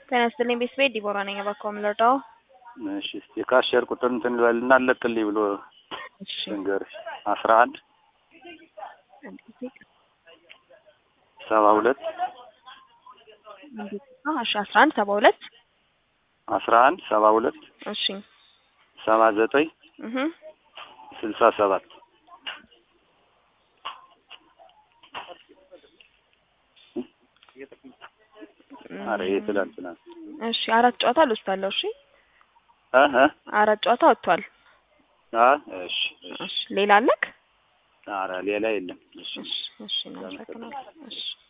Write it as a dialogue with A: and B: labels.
A: ጤና ይስጥልኝ ቤተሰቤ ዲቦራ ነኝ። እባክዎ ምን ልርዳዎ?
B: እሺ እስቲ ካሸር ቁጥር እንትን ልበልና አለቅልኝ ብሎ
A: እሺ
B: ልንገርሽ አስራ አንድ
A: አንድ ጊዜ
B: ሰባ ሁለት
A: እንዴት ነው? እሺ አስራ አንድ ሰባ ሁለት
B: አስራ አንድ ሰባ ሁለት
A: እሺ
B: ሰባ ዘጠኝ
A: እህ
B: ስልሳ ሰባት ኧረ ይሄ ትላንትና
A: እሺ አራት ጨዋታ ልወስዳለሁ። እሺ
B: እ እ
A: አራት ጨዋታ ወጥቷል።
B: አ እሺ እሺ
A: እሺ ሌላ አለክ?
B: ኧረ ሌላ የለም እሺ
A: እሺ እሺ እናመሰግናለን። እሺ